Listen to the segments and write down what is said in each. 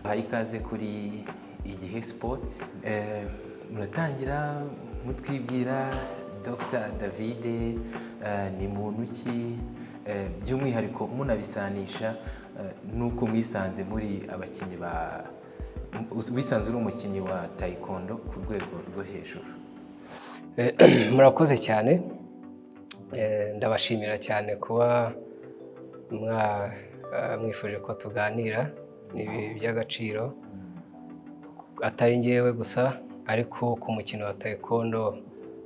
baha ikaze kuri igihe sipoti muratangira mutwibwira dr david ni muntu ki Eh, by'umwihariko munabisanisha eh, n'uko mwisanze muri abakinnyi ba us- wisanze uri umukinnyi wa taekwondo ku rwego rwo hejuru Eh, murakoze cyane Eh, ndabashimira cyane kuba mwa- eh, mwifuje ko tuganira ni ibi- by'agaciro atari ngewe gusa ariko ku mukino wa taekwondo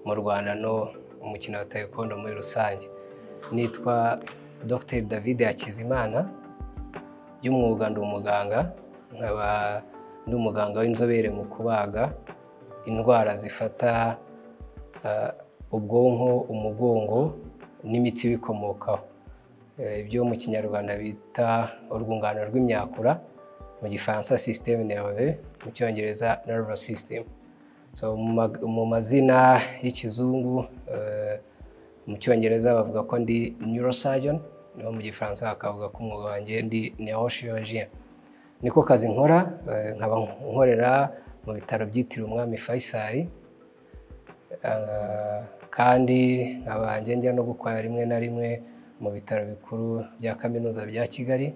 mu rwanda no umukino wa taekwondo muri rusange nitwa dr david hakizimana by'umwuga ndi umuganga nkaba ndi umuganga w'inzobere mu kubaga indwara zifata ah, ubwonko umugongo n'imitsi ibikomokaho Eh, ibyo mu kinyarwanda bita urwungano rw'imyakura mu gifaransa system nerve mu cyongereza nervous system so mu mag- mu mazina y'ikizungu eh, mu cyongereza bavuga ko ndi neurosurgeon naho mu gifaransa bakavuga ko umwuga wanjye ndi neurochirurgien niko kazi nkora eh, nkaba nkorera mu bitaro byitiriwe umwami faisal Ah, kandi nkaba njya no gukorera rimwe na rimwe mu bitaro bikuru bya kaminuza bya kigali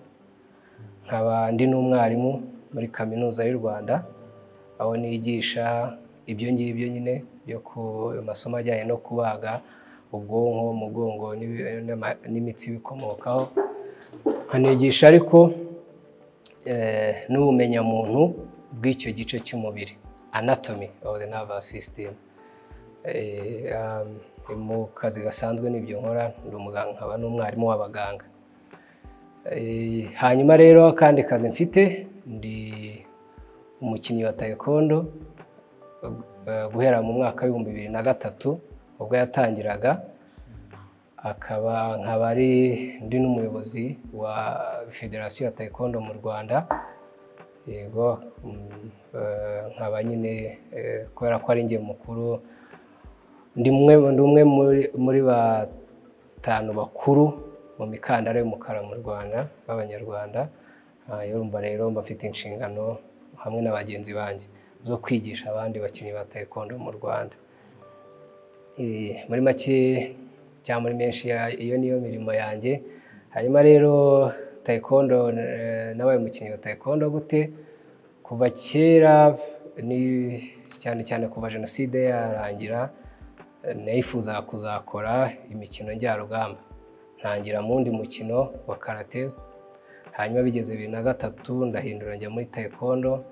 nkaba ndi n'umwarimu muri kaminuza y'u rwanda aho nigisha ibyo ngibyo nyine byo ku masomo ajyanye no kubaga ubwonko umugongo n'ibi- n'ama- n'imitsi ibikomokaho nkanigisha ariko eh, n'ubumenyamuntu bw'icyo gice cy'umubiri anatomy of the nervous system Eh, um, mu kazi gasanzwe n'ibyo nkora ndi umuganga nkaba n'umwarimu w'abaganga Eh, hanyuma rero akandi kazi mfite ndi umukinnyi wa taekwondo eh, guhera mu mwaka w'ibihumbi bibiri na gatatu ubwo yatangiraga akaba nkaba ari ndi n'umuyobozi wa federasiyo ya taekwondo mu rwanda yego mm, eh, nkaba nyine eh, kubera ko ari njye mukuru ndi umwe ndi umwe muri, muri batanu bakuru mu mikandara y'umukara mu rwanda b'abanyarwanda Ah, urumva rero mba mfite inshingano hamwe na bagenzi banjye zo kwigisha abandi bakinnyi ba taekwondo mu rwanda Eh, muri make cyangwa muri menshi ya- iyo niyo mirimo yanjye hanyuma rero taekwondo eh, nabaye umukinnyi wa taekwondo gute kuva kera ni cyane cyane kuva jenoside yarangira nayifuzaga kuzakora imikino njyarugamba ntangira mu wundi mukino wa karate hanyuma bigeze bibiri na gatatu ndahindura njya muri taekwondo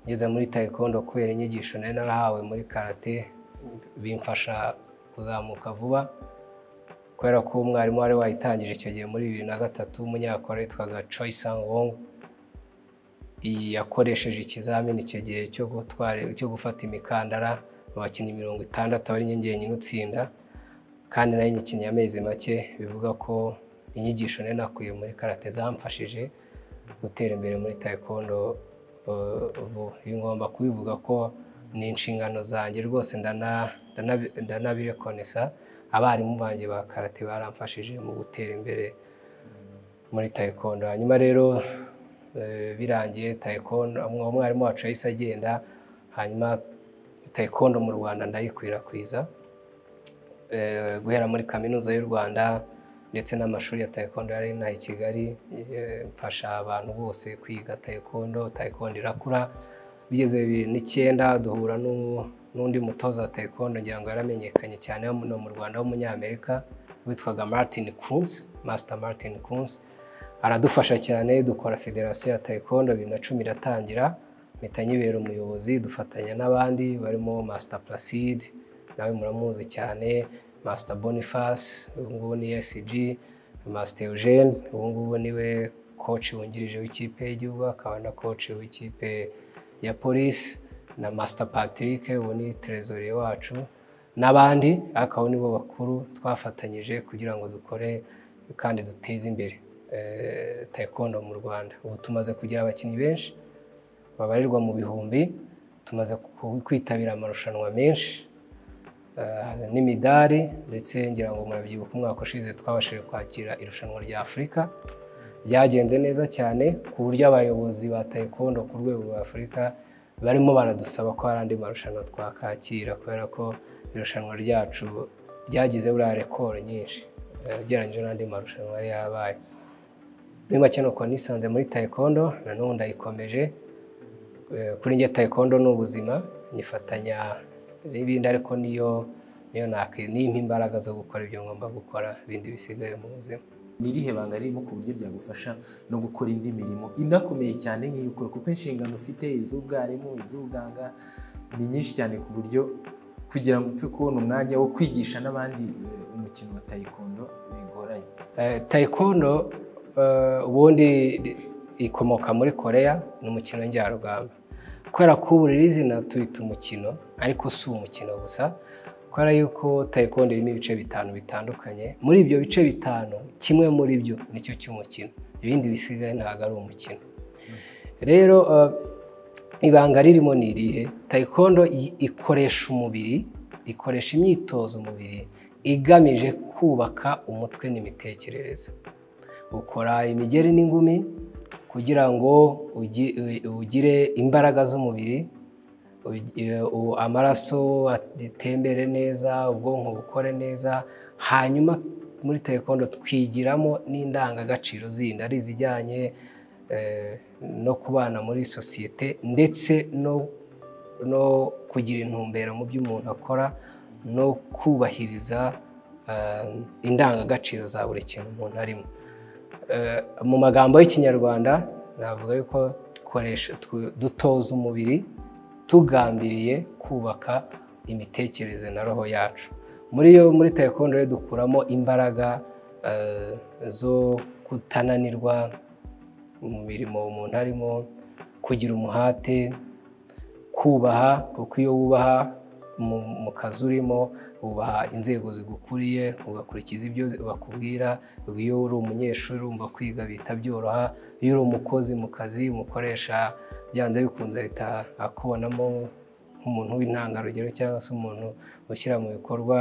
ngeze muri taekwondo kubera inyigisho nari narahawe muri karate bimfasha kuzamuka vuba kubera ko umwarimu wari wayitangije icyo gihe muri bibiri na gatatu w'umunyakora witwaga Choi Sang Wong yakoresheje ikizamini icyo gihe cyo gutwara cyo gufata imikandara mu bakinnyi mirongo itandatu ari njye njyenyine utsinda kandi nayo nyikinnye amezi make bivuga ko inyigisho nari nakuye muri karate zamfashije gutera imbere muri taekwondo eh, ubu ibi ngomba kubivuga ko ni inshingano zanjye rwose ndana- ndana- ndanabirekonesa abarimu banjye ba karate baramfashije mu gutera imbere muri taekwondo hanyuma rero eh, birangiye taekwondo umwe- umwarimu wacu yahise agenda hanyuma taekwondo mu rwanda ndayikwirakwiza Eh, guhera muri kaminuza y'u rwanda ndetse n'amashuri ya taekwondo yari inaha i kigali eh, mfasha abantu bose kwiga taekwondo taekwondo irakura bigeze bibiri n'icyenda duhura n'u- n'undi mutoza wa taekwondo ngira ngo yaramenyekanye cyane hano mu rwanda w'umunyamerika witwaga martin kunz master martin kunz aradufasha cyane dukora federasiyo ya taekwondo bibiri na cumi iratangira mpita nyibera umuyobozi dufatanya n'abandi barimo master placide nawe muramuzi cyane master boniface ubu ngubu ni esg master eugene ubu ngubu niwe coach wungirije w'ikipe y'igihugu akaba na coach w'ikipe ya polisi na master patrick ubu ni trezoriye wacu n'abandi ariko abo nibo bakuru twafatanyije kugira ngo dukore kandi duteze imbere eh, taekwondo mu rwanda ubu tumaze kugira abakinnyi benshi babarirwa mu bihumbi tumaze ku- kwitabira amarushanwa menshi eh, n'imidari ndetse ngira ngo murabyibuka umwaka ushize twabashije kwakira irushanwa rya afurika ryagenze neza cyane ku buryo abayobozi ba taekwondo ku rwego rwa afurika barimo baradusaba ko hari andi marushanwa twakakira kubera ko irushanwa ryacu ryagize buriya rekoro nyinshi eh, ugereranyije n'andi marushanwa yari yabaye muri make nuko nisanze muri taekwondo nanone ndayikomeje Eh, kuri njye taekwondo ni ubuzima nyifatanya n'ibindi ariko niyo niyo naki- nimpa imbaraga zo gukora ibyo ngomba gukora ibindi bisigaye mu buzima ni irihe banga ririmo ku buryo ryagufasha no gukora indi mirimo inakomeye cyane nk'iy'ukora kuko inshingano ufite iz'ubwarimu iz'ubuganga ni nyinshi cyane ku buryo kugira ngo upfe kubona umwanya wo kwigisha n'abandi eh, umukino wa taekwondo bigoranye Eh, taekwondo eh, ubundi ri- ikomoka muri koreya ni umukino njyarugamba kubera ko ubu riri izina tuyita umukino ariko si umukino gusa kubera yuko taekwondo irimo ibice bitanu bitandukanye muri ibyo bice bitanu kimwe muri byo nicyo cy'umukino ibindi bisigaye ntabwo ari umukino rero eh, ibanga ririmo ni irihe taekwondo i- ikoresha umubiri ikoresha imyitozo umubiri igamije kubaka umutwe n'imitekerereze ukora imigeri n'ingumi kugira ngo ugi- u- ugire imbaraga z'umubiri ugi- u- amaraso atembere neza ubwonko bukore neza hanyuma muri taekwondo twigiramo n'indangagaciro zindi ari izijyanye eh, no kubana muri sosiyete ndetse no no kugira intumbero mu byo umuntu akora no kubahiriza eh, indangagaciro za buri kintu umuntu arimo Eh, mu magambo y'ikinyarwanda navuga yuko dukoresha tu- dutoza umubiri tugambiriye kubaka imitekerereze na roho yacu muri yo muri taekwondo rero dukuramo imbaraga eh, zo kutananirwa mu mirimo umuntu arimo kugira umuhate kubaha kuko iyo wubaha mu, mu kazi urimo wubaha inzego zigukuriye ugakurikiza ibyo bakubwira iyo uri umunyeshuri urumva kwiga bihita byoroha iyo uri umukozi mu kazi umukoresha byanze bikunze ahita akubonamo nk'umuntu w'intangarugero cyangwa se umuntu ushyira mu bikorwa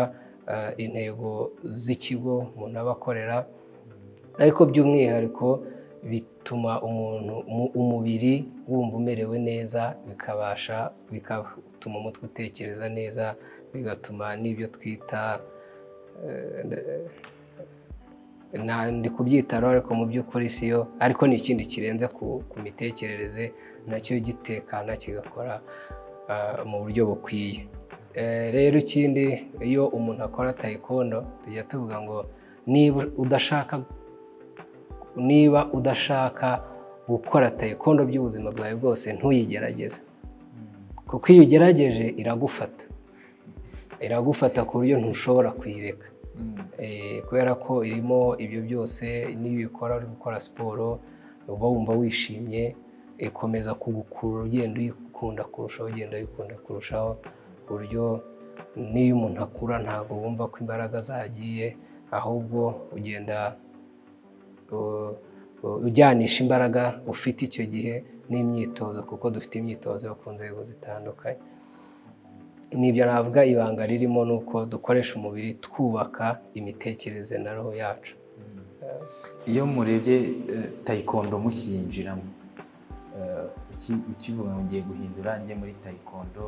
eh, intego z'ikigo umuntu aba akorera ariko by'umwihariko bituma umuntu umu- umubiri wumva umerewe neza bikabasha bigatuma umutwe utekereza neza bigatuma n'ibyo twita eh, nde- na ndi kubyitaho ariko mu by'ukuri siyo ariko ni ikindi kirenze ku, ku mitekerereze nacyo gitekana kigakora ah, mu buryo bukwiye Eh, rero ikindi iyo umuntu akora taekwondo tujya tuvuga ngo niba udashaka niba udashaka gukora taekwondo by'ubuzima bwawe bwose ntuyigerageze kuko iyo ugerageje iragufata iragufata ku buryo ntushobora kuyireka Mm. Eh, kubera ko irimo ibyo byose n'iyo ubikora uri gukora siporo uba wumva wishimye ikomeza kugukurura ugenda uyikunda kurushaho ugenda uyikunda kurushaho ku buryo n'iyo umuntu akura ntabwo wumva ko imbaraga zagiye ahubwo ugenda u- u- ujyanisha imbaraga ufite icyo gihe n'imyitozo kuko dufite imyitozo yo ku nzego zitandukanye nibyo navuga ibanga ririmo ni uko dukoresha umubiri twubaka imitekerereze na roho yacu iyo murebye eh, taekwondo mukiyinjiramo eh, uki- ukivuga ngo ngiye guhindura njye muri taekwondo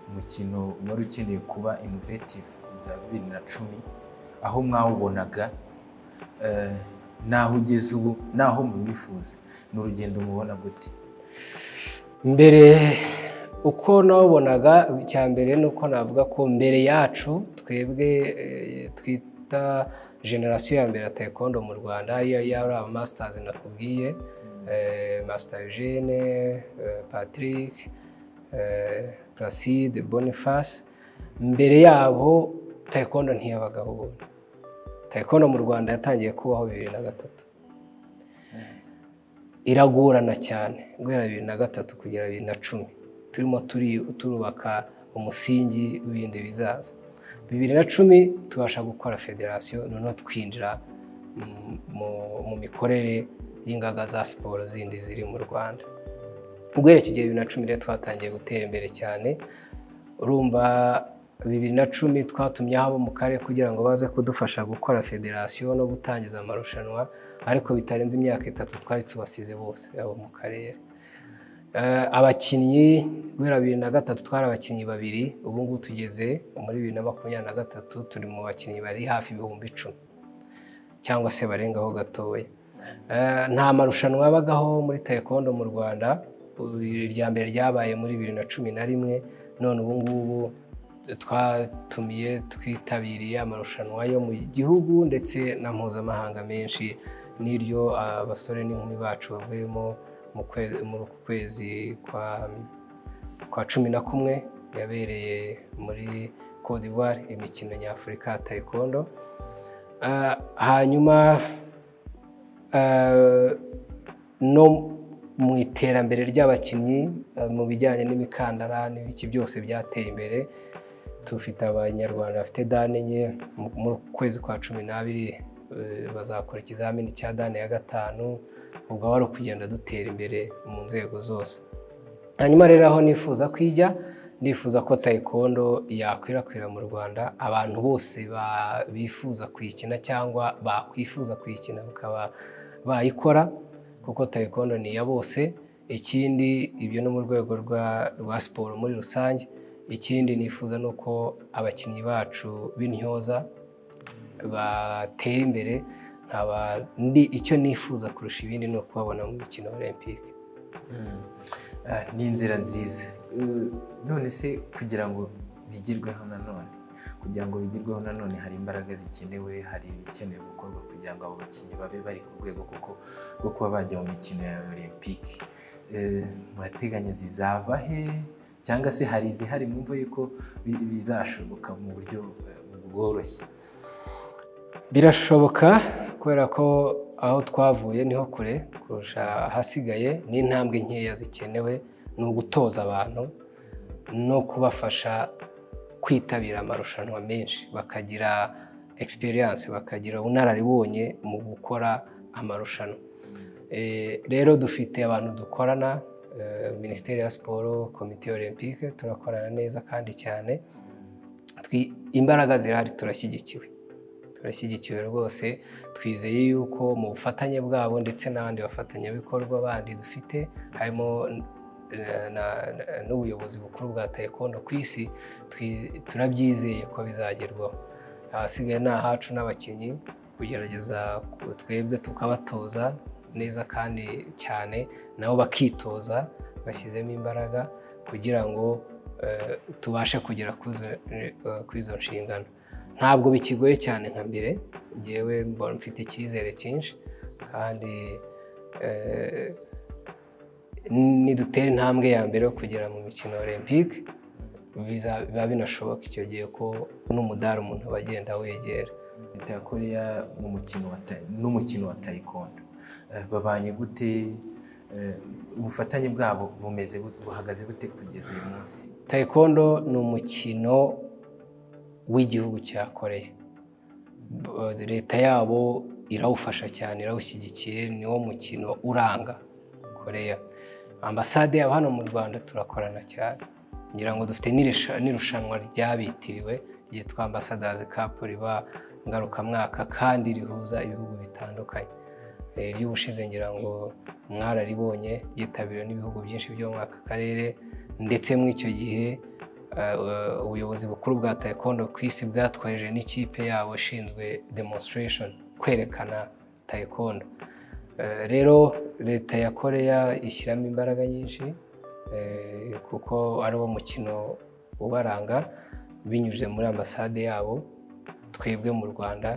umukino wari ukeneye kuba innovative za bibiri na cumi aho mwawubonaga eh, naho ugeze ubu naho muwifuza ni urugendo mubona gute mbere uko nawubonaga icya mbere ni uko navuga ko mbere yacu twebwe eh, twita generasiyo ya mbere ya taekwondo mu rwanda ariyo yari aba masters nakubwiye eh, master eugene eh, patrick eh, placide boniface mbere yabo taekwondo ntiyabagaho ubundi taekwondo mu rwanda yatangiye kubaho bibiri na gatatu iragorana cyane guhera bibiri na gatatu kugera bibiri na cumi turimo turi- turubaka umusingi w'ibindi bizaza bibiri na cumi tubasha gukora federasiyo noneho twinjira mm, mu- mu mikorere y'ingaga za siporo zindi ziri mu rwanda guhera iki gihe bibiri na cumi rero twatangiye gutera imbere cyane urumva bibiri na cumi twatumye abo mu karere kugira ngo baze kudufasha gukora federasiyo no gutangiza amarushanwa ariko bitarenze imyaka itatu twari tubasize bose abo mu karere Eh, abakinnyi guhera bibiri na gatatu twari abakinnyi babiri ubu ngubu tugeze muri bibiri na makumyabiri na gatatu turi mu bakinnyi bari hafi ibihumbi icumi cyangwa se barengaho gatoya Eh, nta marushanwa yabagaho muri taekwondo mu rwanda ubu irya mbere ryabaye muri bibiri na cumi na rimwe none ubu ngubu twatumiye twitabiriye amarushanwa yo mu gihugu ndetse na mpuzamahanga menshi n'iryo ah, abasore n'inkumi bacu bavuyemo mu kwe- muri uku kwezi kwa kwa cumi na kumwe yabereye muri Cote d'Ivoire imikino nyafurika ya taekwondo Ah, hanyuma eh, no mu iterambere ry'abakinnyi eh, mu bijyanye n'imikandara n'ibiki byose byateye imbere tufite abanyarwanda bafite dani enye mu- mu kwezi kwa cumi n'abiri eh, bazakora ikizamini cya dani ya gatanu ubwo wari kugenda dutera imbere mu nzego zose hanyuma rero aho nifuza kwijya ndifuza ko taekwondo yakwirakwira mu rwanda abantu bose ba- bifuza kuyikina cyangwa bakwifuza kuyikina bakaba bayikora kuko taekwondo ni iya bose ikindi ibyo no mu rwego rwa, rwa siporo muri rusange ikindi nifuza ni uko abakinnyi bacu b'intyoza batera imbere nkaba ndi icyo nifuza kurusha ibindi ni ukubabona mu mikino olympique Ah, ni inzira nziza Eh, none se kugira ngo bigerweho nanone kugira ngo bigerweho nanone hari imbaraga zikenewe hari ibikenewe gukorwa kugira ngo abo bakinnyi babe bari ku rwego kuko rwo kuba bajya mu mikino ya olympique Eh, murateganya zizava he cyangwa se hari izihari mwumva yuko bi- bizashoboka mu buryo eh, bworoshye birashoboka kubera ko aho twavuye niho kure kurusha ahasigaye n'intambwe nkeya zikenewe ni ugutoza abantu no kubafasha kwitabira amarushanwa menshi bakagira experience bakagira ubunararibonye mu gukora amarushanwa Eh, rero dufite abantu dukorana eh, minisiteri ya siporo komite olympique turakorana neza kandi cyane Twi- imbaraga zirahari turashyigikiwe turashyigikiwe rwose twizeye yuko mu bufatanye bwabo ndetse n'abandi bafatanyabikorwa bandi dufite harimo na- na- na- n'ubuyobozi bukuru bwa taekwondo ku isi twi- turabyizeye ko bizagerwaho ahasigaye ni ahacu n'abakinnyi kugerageza ku- twebwe tukabatoza neza kandi cyane nabo bakitoza bashyizemo imbaraga kugira ngo eh, tubashe kugera kuzo- eh, kuri izo nshingano ntabwo bikigoye cyane nka mbere ngewe mbona mfite icyizere cyinshi kandi eh, nidutera intambwe ya mbere yo kugera mu mikino olympique biza- biba binashoboka icyo gihe ko n'umudari umuntu aba agenda wegera leta ya koreya mu mukino wa ta- n'umukino wa taekwondo Eh, babanye gute Eh, ubufatanye bwabo bumeze bute- buhagaze bute kugeza uyu munsi taekwondo ni umukino w'igihugu cya koreya B- leta yabo irawufasha cyane irawushyigikiye niwo mukino uranga koreya ambasade yabo hano mu rwanda turakorana cyane ngira ngo dufite n'irisha- n'irushanwa ryabitiriwe ryitwa ambasadazi kapu riba ngarukamwaka kandi rihuza ibihugu bitandukanye Eh, ry'ubushize ngira ngo mwararibonye ryitabiriwe n'ibihugu byinshi byo muri aka karere ndetse muri icyo gihe eh, ubuyobozi bukuru bwa taekwondo ku isi bwatwaje n'ikipe yabo ishinzwe demonstration kwerekana taekwondo Eh, rero leta ya koreya ishyiramo imbaraga nyinshi eh, kuko ari wo mukino ubaranga binyuze muri ambasade yabo twebwe mu rwanda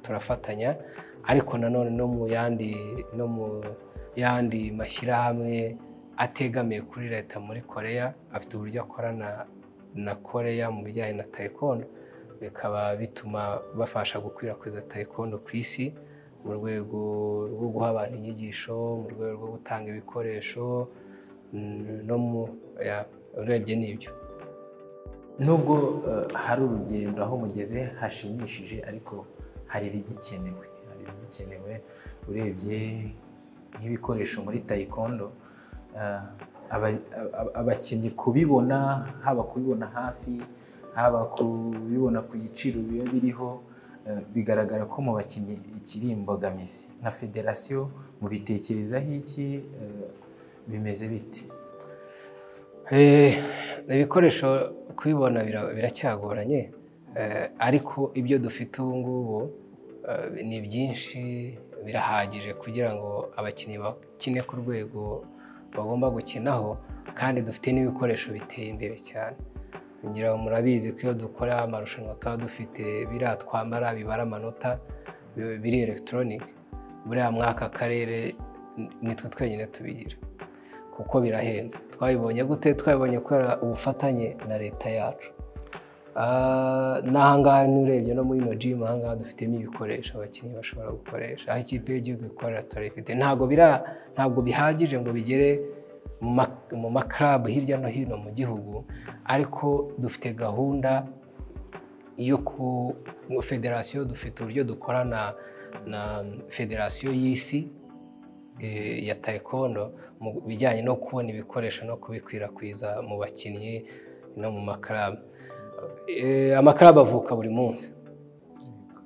turafatanya ariko nanone no mu yandi no mu yandi mashyirahamwe ategamiye kuri leta muri koreya afite uburyo akorana na koreya mu bijyanye na taekwondo bikaba bituma bafasha gukwirakwiza taekwondo ku isi mu rwego rwo guha abantu inyigisho mu rwego rwo gutanga ibikoresho mm, no mu ya, urebye n'ibyo nubwo eh, hari urugendo aho mugeze hashimishije ariko hari ibigikenewe hari ibigikenewe urebye nk'ibikoresho muri taekwondo eh, aba- aba- abakinnyi kubibona haba kubibona hafi haba kubibona ku giciro biba biriho eh, bigaragara ko mu bakinnyi ikiri imbogamizi nka federasiyo mubitekerezaho iki eh, bimeze biti Eh, ibikoresho kubibona bira- biracyagoranye eh, ariko ibyo dufite ubu ngubu eh, ni byinshi birahagije kugira ngo abakinnyi bakine ku rwego bagomba gukinaho kandi dufite n'ibikoresho biteye imbere cyane ngira ngo murabizi ko iyo dukora amarushanwa tuba dufite biriya twambara bibara amanota bi- biri elegitoronike buriya mwaka akarere ni- nitwe twenyine tubigira kuko birahenze twabibonye gute twabibonye kubera ubufatanye na leta yacu Ah, n'ahangaha n'urebye no muri ino jimu ahangaha dufitemo ibikoresho abakinnyi bashobora gukoresha aho ikipe y'igihugu ikorera turayifite ntabwo bira ntabwo bihagije ngo bigere mu ma- mu makarabu hirya no hino mu gihugu ariko dufite gahunda yo ku federasiyo dufite uburyo dukorana na federasiyo y'isi eh, ya taekwondo mu bijyanye no kubona ibikoresho no kubikwirakwiza mu bakinnyi no mu makarabu Eh, amakarabu avuka buri munsi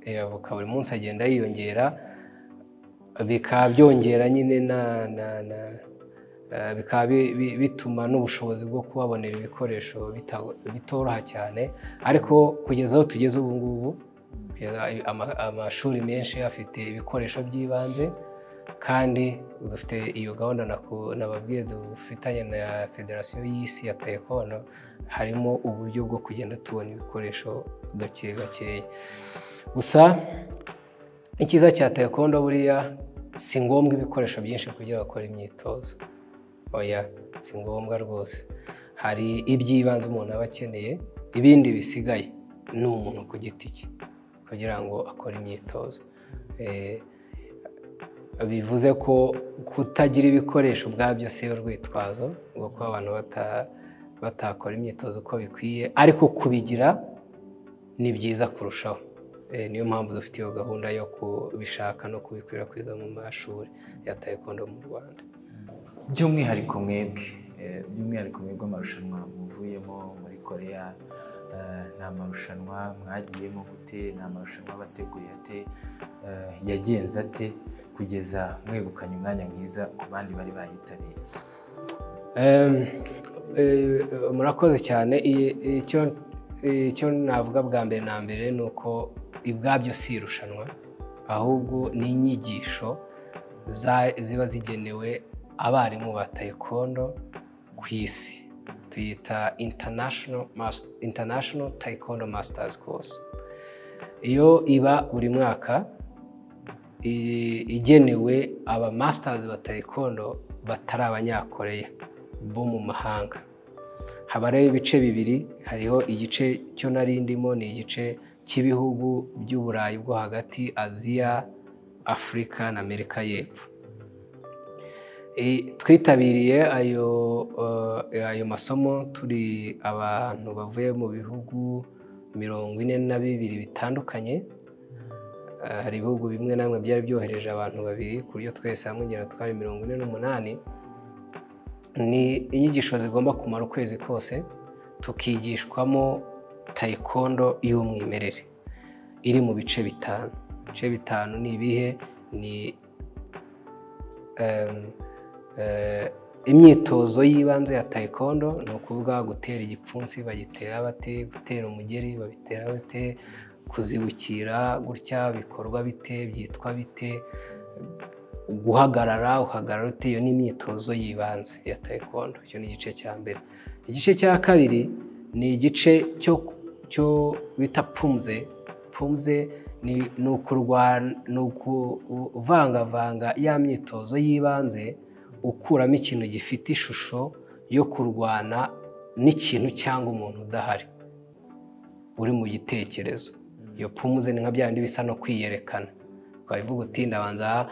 Eh, avuka buri munsi agenda yiyongera bikaba byongera nyine na na na eh, bikaba bi- bi- bituma n'ubushobozi bwo kubabonera ibikoresho bita- bitoroha cyane ariko kugeza aho tugeze ubu ngubu kugeza ama- amashuri menshi afite ibikoresho by'ibanze kandi dufite iyo gahunda naku- nababwiye dufitanye na federasiyo y'isi ya taekwondo harimo uburyo bwo kugenda tubona ibikoresho gake gakeya gusa icyiza cya taekwondo buriya si ngombwa ibikoresho byinshi kugira bakore imyitozo oya si ngombwa rwose hari iby'ibanze umuntu aba akeneye ibindi bisigaye ni umuntu ku giti cye kugira ngo akore imyitozo Eh, bivuze ko kutagira ibikoresho ubwabyo si yo rwitwazo rwo kuba abantu bata- batakora imyitozo uko bikwiye ariko kubigira ni byiza kurushaho Eh, niyo mpamvu dufite iyo gahunda yo kubishaka no kubikwirakwiza mu mashuri ya taekwondo mu rwanda by'umwihariko mwebwe eh, by'umwihariko mwebwe amarushanwa muvuyemo muri koreya eh, ni amarushanwa mwagiyemo gute ni amarushanwa bateguye ate eh, yagenze ate kugeza mwegukanye umwanya mwiza ku bandi bari bayitabiriye Em, eh, murakoze cyane I- icyo icyo navuga bwa mbere na mbere ni uko ibwabyo si irushanwa ahubwo ni inyigisho za- ziba zigenewe abarimu ba taekwondo ku isi tuyita international, mas- international taekwondo masters course iyo iba buri mwaka i- igenewe aba masters ba taekwondo batari abanyakoreya bo mu mahanga haba rero ibice bibiri hariho igice cyo nari ndimo ni igice cy'ibihugu by'uburayi bwo hagati aziya afurika na amerika y'epfo E, twitabiriye ayo eh, ayo masomo turi abantu bavuye mu bihugu mirongo ine na bibiri bitandukanye Eh, hari ibihugu bimwe na bimwe byari byohereje abantu babiri ku buryo twese hamwe ngera twari mirongo ine n'umunani ni inyigisho zigomba kumara ukwezi kose tukigishwamo taekwondo y'umwimerere iri mu bice bitanu ibice bitanu ni ibihe ni em, eh, imyitozo y'ibanze ya taekwondo ni ukuvuga gutera igipfunsi bagitera bate gutera umugeri babitera bate kuzibukira gutya bikorwa bite byitwa bite guhagarara uhagarara ute iyo ni imyitozo y'ibanze ya taekwondo icyo ni igice cya mbere igice cya kabiri ni igice cyo cyo bita pumze pumze ni ni ukurwana ni ukuvangavanga ya myitozo y'ibanze ukuramo ikintu gifite ishusho yo kurwana n'ikintu cyangwa umuntu udahari uri mu gitekerezo iyo pumuze ni nka byandi bisa no kwiyerekana twabivuga uti ndabanza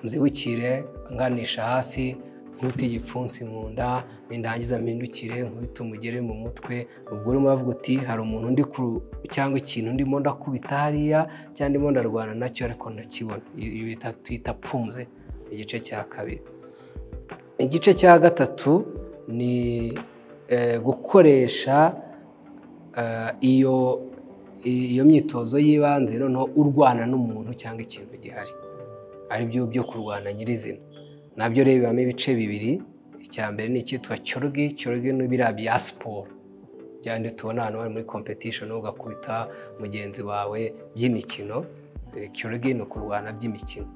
nzibukire nganisha hasi nkute igipfunsi mu nda nindangiza mpindukire nkubite umugere mu mutwe ubwo urimo uravuga uti hari umuntu undi cyangwa ikintu ndimo ndakubita hariya cyangwa ndimo ndarwana nacyo ariko ntakibona iyo twita pumze igice cya kabiri igice cya gatatu ni gukoresha iyo iyo myitozo y'ibanze noneho urwana n'umuntu cyangwa ikintu gihari ari byo byo kurwana nyirizina nabyo rero bibamo ibice bibiri icya mbere ni icyitwa cyorogi cyorogi ni biriya bya siporo byandi tubona ahantu bari muri competition ugakubita mugenzi wawe by'imikino cyorogi ni ukurwana by'imikino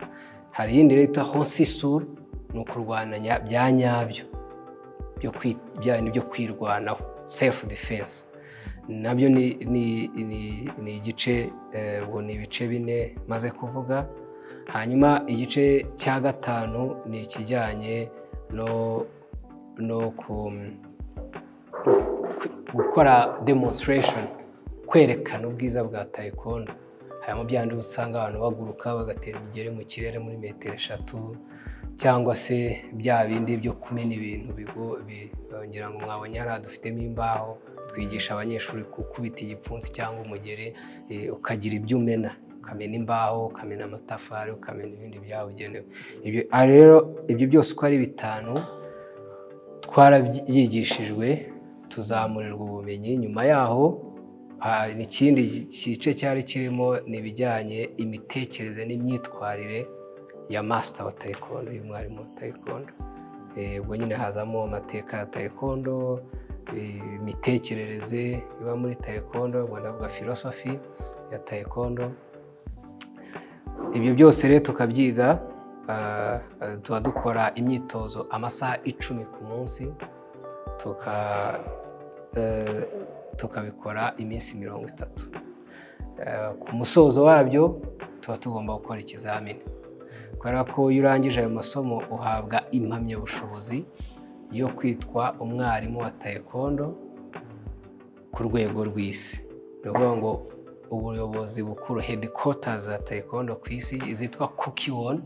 hari iyindi rero yitwa hosisuru ni ukurwana bya nyabyo byandi byo kwirwanaho sefu defense nabyo ni igice ubwo ni ibice bine maze kuvuga hanyuma igice cya gatanu ni ikijyanye no gukora demonstration kwerekana ubwiza bwa taekwondo harimo byandi usanga abantu baguruka bagatera imigeri mu kirere muri metero eshatu cyangwa se bya bindi byo kumena ibintu ngira ngo mwabonye hariya dufitemo imbaho twigisha abanyeshuri gukubita igipfunsi cyangwa umugeri ukagira ibyo umena ukamena imbaho ukamena amatafari ukamena ibindi byabugenewe rero ibyo byose uko ari bitanu twarabyigishijwe tuzamurirwa ubumenyi nyuma yaho ikindi gice cyari kirimo ni ibijyanye imitekerereze n'imyitwarire ya masita wa taekwondo uyu mwarimu wa taekwondo ubwo nyine hazamo amateka ya taekwondo imitekerereze iba muri taekwondo ubwo ndavuga filosofi ya taekwondo ibyo byose rero tukabyiga tuba dukora imyitozo amasaha icumi ku munsi tukabikora iminsi mirongo itatu ku musozo wabyo tuba tugomba gukora ikizamini kubera ko iyo urangije ayo masomo uhabwa impamyabushobozi yo kwitwa umwarimu wa taekwondo ku rwego rw'isi ni ukuvuga ngo ubuyobozi bukuru headquarters za taekwondo ku isi zitwa kukiwoni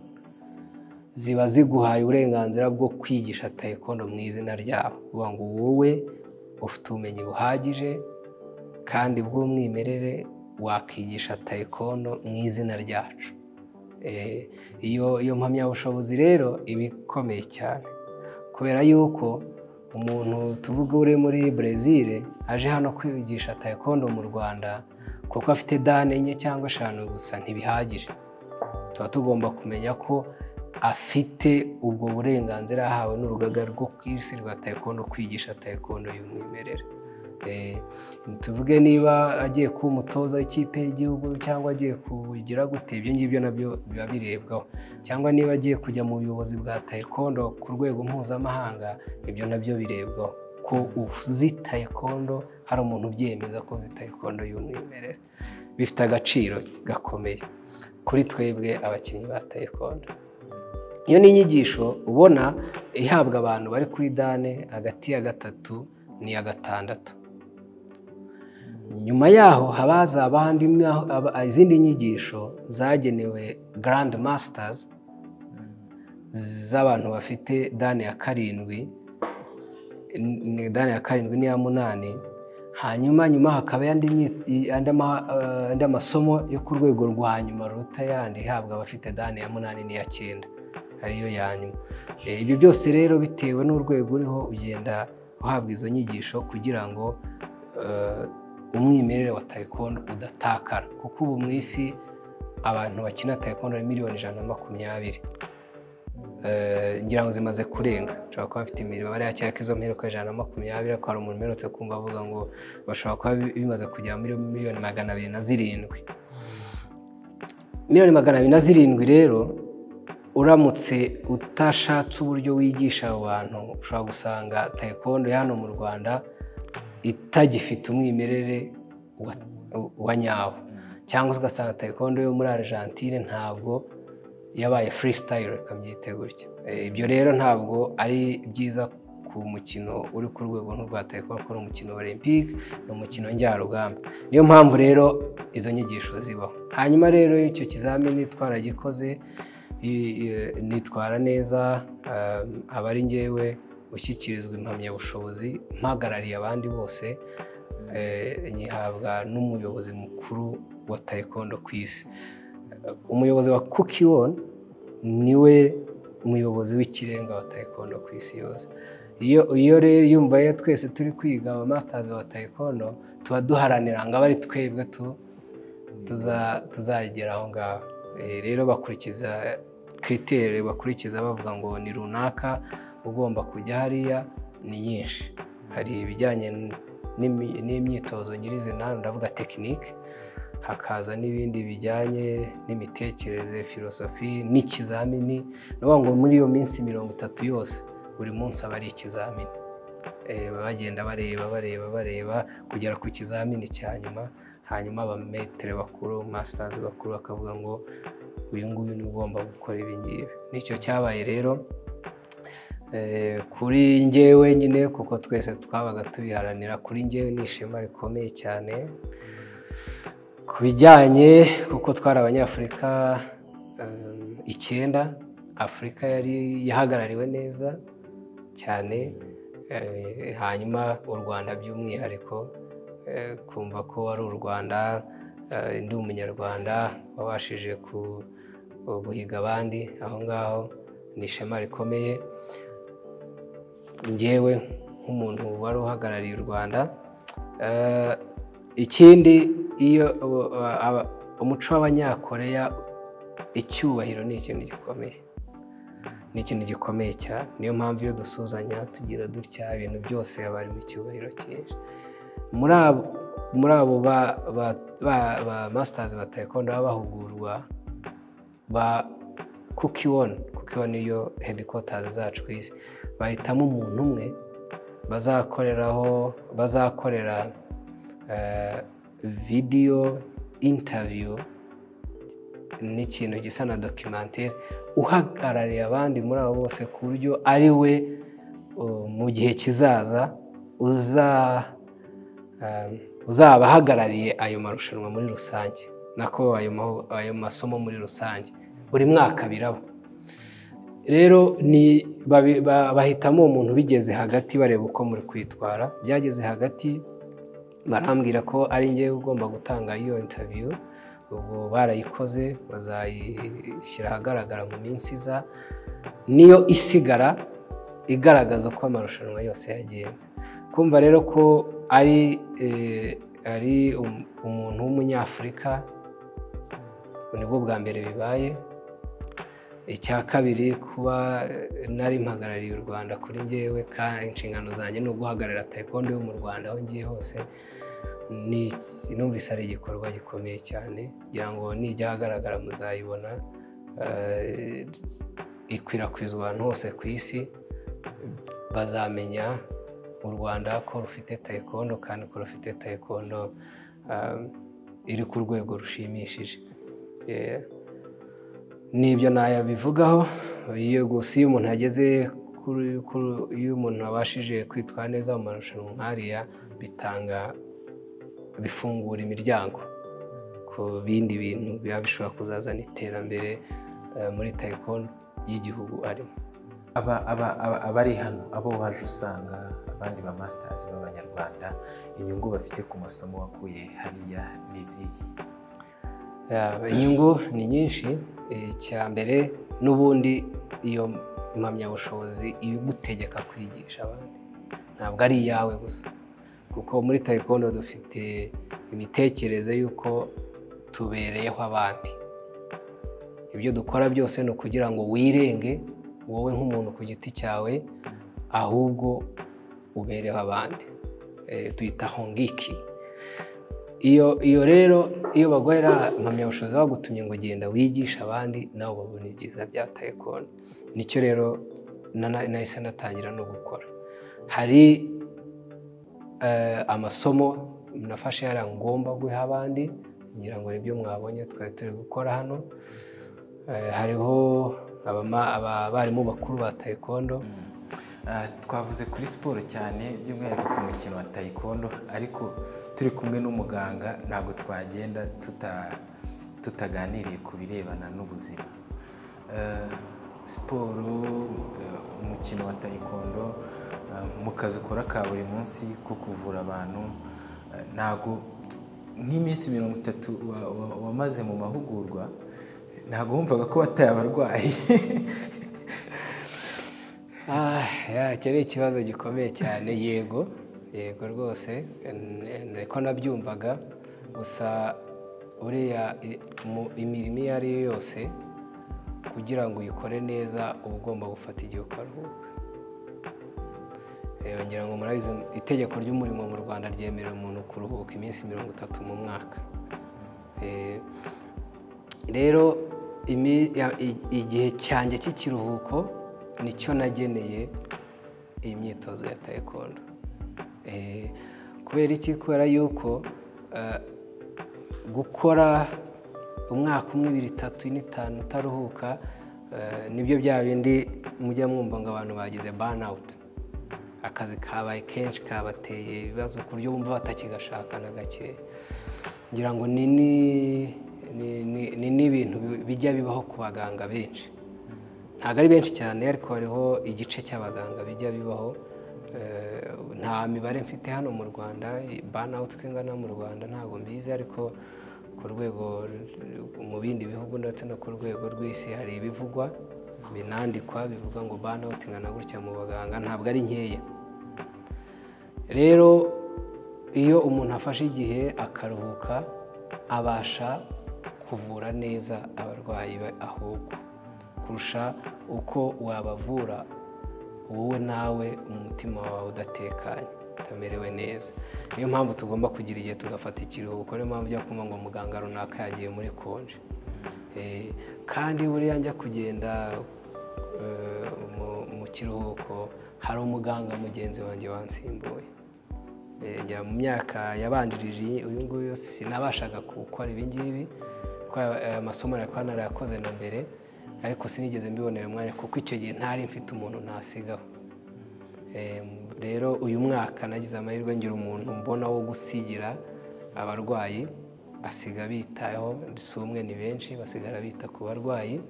ziba ziguhaye uburenganzira bwo kwigisha taekwondo mu izina ryabo kuvuga ngo wowe ufite ubumenyi buhagije kandi bw'umwimerere wakigisha taekwondo mu izina ryacu iyo mpamyabushobozi rero iba ikomeye cyane kubera yuko umuntu tuvuga uri muri brezil aje hano kwigisha taekwondo mu rwanda kuko afite dane enye cyangwa eshanu gusa ntibihagije tuba tugomba kumenya ko afite ubwo burenganzira yahawe n'urugaga rwo ku isi rwa taekwondo kwigisha taekwondo y'umwimerere tuvuge niba agiye kuba umutoza w'ikipe y'igihugu cyangwa agiye kugira gute ibyo ngibyo nabyo biba birebwaho cyangwa niba agiye kujya mu buyobozi bwa taekwondo ku rwego mpuzamahanga ibyo nabyo birebwaho ko uzi taekwondo hari umuntu ubyemeza ko uzi taekwondo y'umwimerere bifite agaciro gakomeye kuri twebwe abakinnyi ba taekwondo iyo ni inyigisho ubona ihabwa abantu bari kuri dane hagati ya gatatu n'iya gatandatu nyuma yaho haba hazaba izindi nyigisho zagenewe garandi masitazi z'abantu bafite dani ya karindwi dani ya karindwi n'iya munani hanyuma nyuma hakaba andi masomo yo ku rwego rwa nyuma ruruta yandi ihabwa abafite dani ya munani n'iya cyenda ariyo ya nyuma ibyo byose rero bitewe n'urwego uriho ugenda uhabwa izo nyigisho kugira ngo umwimerere wa taekwondo udatakara kuko ubu mu isi abantu bakina taekwondo ari miliyoni ijana na makumyabiri ngira ngo zimaze kurenga bashobora kuba bafite imibare ya cyangwa izo mperuka ijana na makumyabiri ariko hari umuntu uherutse kumva avuga ngo bashobora kuba bimaze kugera muri miliyoni magana abiri na zirindwi miliyoni magana abiri na zirindwi rero uramutse utashatse uburyo wigisha abo bantu ushobora gusanga taekwondo ya hano mu rwanda itagifite umwimerere wa- wa nyawo cyangwa se ugasanga taekwondo yo muri argentine ntabwo yabaye freestyle reka mbyite gutyo Eh, ibyo rero ntabwo ari byiza ku mukino uri ku rwego nk'urwa taekwondo kuko ni umukino olympique ni umukino njyarugamba niyo mpamvu rero izo nyigisho zibaho hanyuma rero icyo kizamini twaragikoze i- i- nitwara neza eh, aba ari njyewe ushyikirizwa impamyabushobozi mpagarariye abandi bose eh, nyihabwa n'umuyobozi mukuru wa taekwondo ku isi umuyobozi wa kukiwon niwe muyobozi w'ikirenga wa taekwondo ku isi yose iyo iyo rero yumva rero twese turi kwiga aba masitazi wa taekwondo tuba duharanira ngo abe ari twebwe tu tuza- tuzagera aho ngaho Eh, rero bakurikiza kiriteri bakurikiza bavuga ngo ni runaka ugomba kujya hariya ni nyinshi hari ibijyanye n'imi- n'imyitozo nyirizina ndavuga tekinike hakaza n'ibindi bijyanye n'imitekerereze filosofi n'ikizamini ni ukuvuga ngo muri iyo minsi mirongo itatu yose buri munsi aba ari ikizamini Eh, bagenda bareba bareba bareba kugera ku kizamini cya nyuma hanyuma abametere bakuru masitazi bakuru bakavuga ngo uyu nguyu niwe ugomba gukora ibi ngibi nicyo cyabaye rero Eh, kuri njyewe nyine kuko twese twabaga tubiharanira kuri njyewe ni ishema rikomeye cyane ku bijyanye kuko twari abanyafurika em, icyenda afurika yari yahagarariwe neza cyane Eh, hanyuma u rwanda by'umwihariko eh, kumva ko wari u rwanda eh, ndi umunyarwanda wabashije ku- guhiga abandi aho ngaho ni ishema rikomeye njyewe nk'umuntu wari uhagarariye u rwanda eh, ikindi iyo uh, aba- umuco w'abanyakoreya icyubahiro ni ikintu gikomeye ni ikintu gikomeye cyane niyo mpamvu iyo dusuhuzanya tugira dutya ibintu byose haba harimo icyubahiro cyinshi muri abo muri abo ba ba ba ba masitazi ba taekwondo baba bahugurwa ba kukiwon kukiwon niyo hedikotazi zacu ku isi bahitamo umuntu umwe bazakoreraho bazakorera eh, vidiyo intaviyu n'ikintu gisa na dokimantere uhagarariye abandi muri abo bose ku buryo ari we uh, mu gihe kizaza uza um, uzaba ahagarariye ayo marushanwa muri rusange nako ayo mahu- ayo masomo muri rusange buri mwaka biraba rero ni babi- ba- bahitamo uwo muntu bigeze hagati bareba uko muri kwitwara byageze hagati barambwira ko ari njyewe ugomba gutanga iyo interview ubwo barayikoze bazayishyira ahagaragara mu minsi iza niyo isigara igaragaza uko amarushanwa yose yagenze kumva rero ko ari eh, ari um- umuntu w'umunyafurika nibwo bwa mbere bibaye icya kabiri kuba eh, nari mpagarariye u rwanda kuri njyewe kandi inshingano zanjye ni uguhagararira taekwondo yo mu rwanda aho ngiye hose ni- numvise ari igikorwa gikomeye cyane kugira ngo nijya ahagaragara muzayibona eh, ikwirakwizwa ahantu hose ku isi bazamenya u rwanda ko rufite taekwondo kandi ko rufite taekwondo eh, iri ku rwego rushimishije Eh, nibyo nayabivugaho iyo gusa iyo umuntu ageze kuri- kuri- iyo umuntu abashije kwitwara neza mu marushanwa nk'ariya bitanga bifungura imiryango ku bindi bintu biba bishobora kuzazana iterambere eh, muri taekwondo y'igihugu arimo Aba- aba- aba- abari hano abo waje usanga abandi ba masitazi b'abanyarwanda inyungu bafite ku masomo wakuye hariya n'izihe Ya, inyungu ni nyinshi eh, icya mbere n'ubundi iyo impamyabushobozi iba igutegeka kwigisha abandi ntabwo ari iyawe gusa kuko muri taekwondo dufite imitekerereze y'uko tubereyeho abandi ibyo dukora byose ni ukugira ngo wirenge wowe nk'umuntu ku giti cyawe ahubwo ubereho abandi Eh, tuyita hongiki iyo iyo rero iyo baguhera impamyabushobozi bagutumye ngo genda wigishe abandi nawe babona ibyiza bya taekwondo nicyo rero nahise natangira no gukora hari amasomo nafashe yari ngomba guha abandi ngira ngo nibyo mwabonye twari turi gukora hano hariho abarimu bakuru ba taekwondo twavuze kuri siporo cyane by'umwihariko ku mukino wa taekwondo ariko turi kumwe n'umuganga ntabwo twagenda tutaganiriye ku birebana n'ubuzima siporo umukino wa taekwondo mu kazi ukora ka buri munsi ko kuvura abantu ntabwo nk'iminsi mirongo itatu wamaze mu mahugurwa ntabwo wumvaga ko wataye abarwayi icyo ni ikibazo gikomeye cyane yego yego rwose niko nabyumvaga gusa uriya imirimo iyo ari yo yose kugira ngo uyikore neza uba ugomba gufata igihe ukaruhuka ngira ngo murabizi itegeko ry'umurimo mu rwanda ryemerera umuntu kuruhuka iminsi mirongo itatu mu mwaka rero igihe cyanjye cy'ikiruhuko nicyo nageneye iyi myitozo ya taekwondo kubera iki kubera yuko gukora umwaka umwe ibiri itatu ine itanu utaruhuka nibyo bya bindi mujya mwumva ngo abantu bagize banawuti akazi kabaye kenshi kabateye ibibazo ku buryo bumva batakigashaka na gake ngira ngo ni n'ibintu bijya bibaho ku baganga benshi ntabwo ari benshi cyane ariko hariho igice cy'abaganga bijya bibaho nta mibare mfite hano mu rwanda banawuti uko ingana mu rwanda ntabwo mbizi ariko ku rwego mu bindi bihugu ndetse no ku rwego rw'isi hari ibivugwa binandikwa bivuga ngo banawuti ingana gutya mu baganga ntabwo ari nkeya rero iyo umuntu afashe igihe akaruhuka abasha kuvura neza abarwayi be ahubwo kurusha uko wabavura wowe nawe umutima wawe udatekanye utamerewe neza niyo mpamvu tugomba kugira igihe tugafata ikiruhuko niyo mpamvu ujya kumva ngo muganga runaka yagiye muri konje kandi buriya njya kugenda mu kiruhuko hari umuganga mugenzi wanjye wansimbuye mu myaka yabanjirije uyu nguyu sinabashaga gukora ibingibi amasomo yari narayakoze na mbere ariko sinigeze mbibonera umwanya kuko icyo gihe ntari mfite umuntu ntasigaho rero uyu mwaka nagize amahirwe ngira umuntu mbona wo gusigira abarwayi asiga bitayeho si umwe ni benshi basigara bita ku barwayi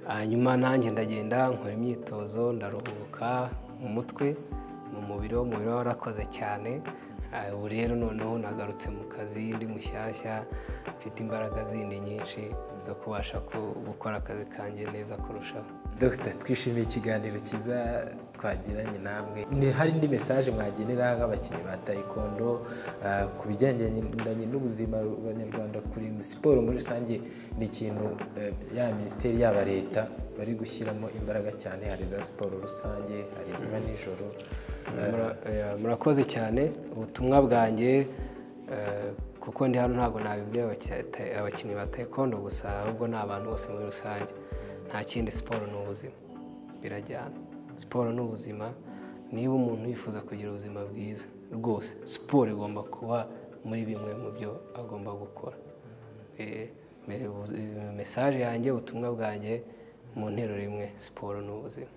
hanyuma nanjye ndagenda nkora imyitozo ndaruhuka mu mutwe mu mubiri wo mubiri warakoze cyane ubu rero noneho nagarutse mu kazi ndi mushyashya mfite imbaraga zindi nyinshi zo kubasha gukora akazi kanjye neza kurushaho dogita twishimiye ikiganiro cyiza twagiranye namwe ni hari indi mesaje mwagenera nk'abakinnyi ba taekwondo ku bigendanye n'ubuzima abanyarwanda kuri siporo muri rusange ni ikintu ya minisiteri yaba leta bari gushyiramo imbaraga cyane hari za siporo rusange hari iziba nijoro murakoze cyane ubutumwa bwanjye kuko ndi hano ntabwo nabibwira abakinnyi ba taekwondo gusa ahubwo ni abantu bose muri rusange nta kindi siporo ni ubuzima birajyana siporo ni ubuzima niba umuntu yifuza kugira ubuzima bwiza rwose siporo igomba kuba muri bimwe mu byo agomba gukora mesaje yanjye ubutumwa bwanjye mu nteruro imwe siporo ni ubuzima